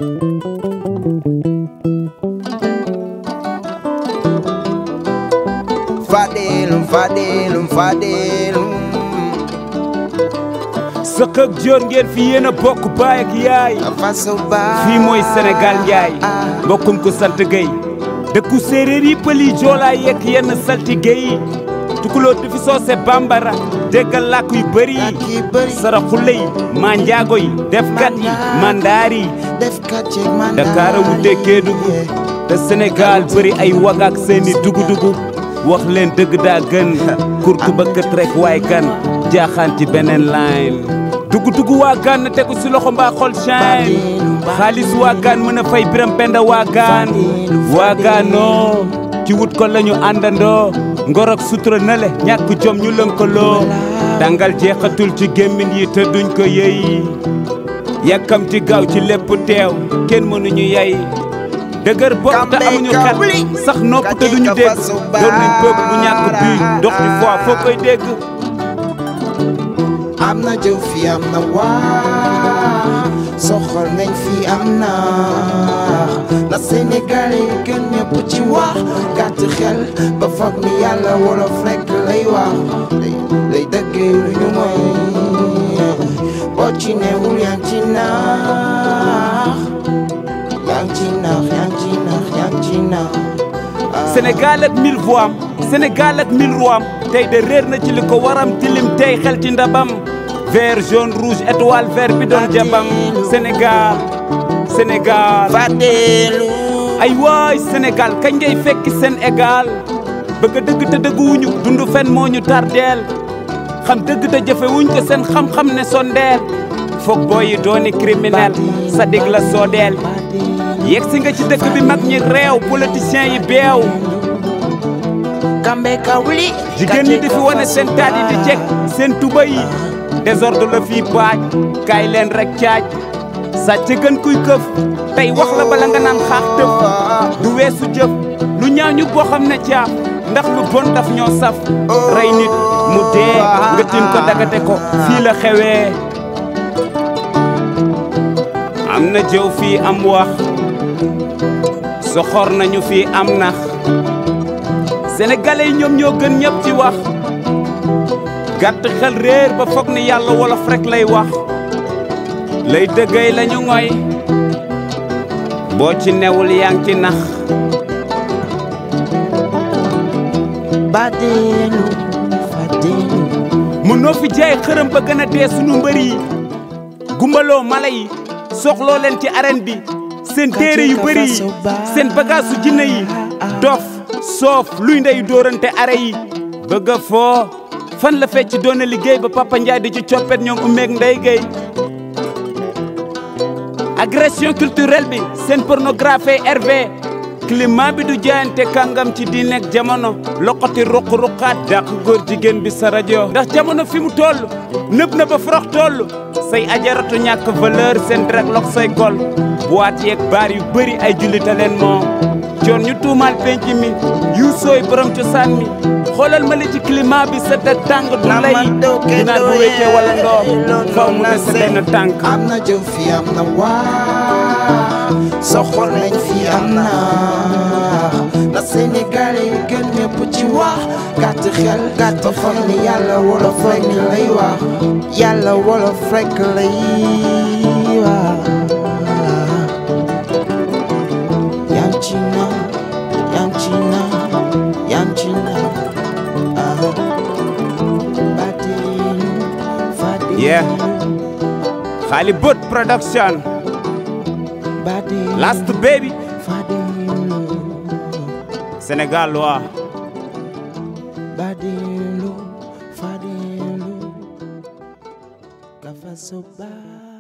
Fadilum, Fadilum, Fadilum. sëq ak joor ngeen fi yéen a bokk baay ak yaay Faso ba. fii mooy Sénégal njaay mbokkum ko sant Gueye dëkku séeréer yi pël yi joolaa yekk yenn saltige yi tukulóor di fi soose bambara déggal làkk yu bëri yi saraxule yi maa njaago yi defkat yi mandaar yi def kat ceeg man Dakar a wute Kédougou te Sénégal bëri ay wagaak seeni dugu-dugu wax leen dëgg daa gën kurtu ba kët rek waay kan jaaxaan ci beneen line dugu-dugu waa gaan na tegu si loxo mbaa xol shine xaalis waa gaan mën a fay biram penda waa gaan waa gaanoo ci wut ko lañu àndandoo ngor ak sutura na le ñàkk jom ñu lënkaloo dangal jeexatul ci gémmin yi te duñ ko yëy yàkkamti gaaw ci lépp teew kenn mënuñu yay dëgër bopp te amuñu xel sax nopp te duñu dégg doon nañ peuple bu ñàkk bii dox di foi foo koy dégg am na jëw fi am na waa soxol nañ fi am na na Sénégal yi gën ñëpp ci wax gàtt xel ba foog ni yàlla wolof rekk lay wax lay lay dëggee lu ñu mooy boo ci newul yaa ngi ci naax yaa ngi ci naax yaa ngi ci naax yaa ngi ci naax Sénégal ak mille voix am Sénégal ak mille rois am tey de réer na ci li ko waram tilim tey xel ci ndabam vert jaune rouge étoile vert bi doon jabam Sénégal Sénégal Fadelu ay waay Sénégal kañ ngay fekki seen égal bëgg a dëgg te dëgguwuñu dund fen moo ñu tardeel xam dëgg te jëfewuñ ko seen xam-xam ne sondeel foog booy yi dooni criminel sa dig la soodeel yegg si nga ci dëkk bi mag ñi réew politiciens yi beew kambe kawli jigéen ñi di fi wane seen taat yi di jekk seen tuba yi désordre la fii baaj kaay leen rek caaj sàcc gën kuy këf tey wax la bala nga naan xaax tëf du weesu jëf lu ñaaw ñu boo xam ne caaf ndax lu bon daf ñoo saf rey nit mu dee nga tin ko dagate ko fii la xewee am na jëw fii am wax soxor nañu fii am nax sénégalais yi ñoom ñoo gën ñëpp ci wax gàtt xel réer ba foog ni yàlla wolof rek lay wax lay dëggay lañu ngoy boo ci newul yaa ngi ci nax Fadelu Fadelu mënoo fi jaay xërëm ba gën a dee sunu mbër yi gumbaloo mala yi soxloo leen ci arène bi seen téere yu bëri yi seen bagage su jinne yi dof soof luy ndey dóorante are yi bëgg a foo fan la fecc doon liggéey ba Papa Ndiaye di ci coppet ñoom umeeg ndey gay agression culturelle bi seen pornographie RV climat bi du jaayante kàngam ci di nekk jamono loqati ruq-ruqaat dàq góor jigéen bi sa rajo ndax jamono fi mu toll nëb na ba forox toll say ajaratu ñàkk valeur seen drag lok say gol boîte yeeg baar yu bëri ay jullita leen moom coon ñu tuumaal penc mi yu sooy borom cosaan mi xoolal ma li ci climat bi sa da tàng du lay ginaar bu wéccee wala ndoom faw mu des benn tànk am na jëw fi am na waa soxol nañ fi am na na Sénégal yi gën ñëpp ci wax gàtt xel gàtt foog ni yàlla wolof rek lay wax yàlla wolof rek lay wax yaa ngi ci na yaa ngi ci na yaa ngi ci na ah Fadelu Fadelu Yeah. xaali bët production Fadelu last baby Fadelu Sénégal waa Fadelu Fadelu Kafa Soba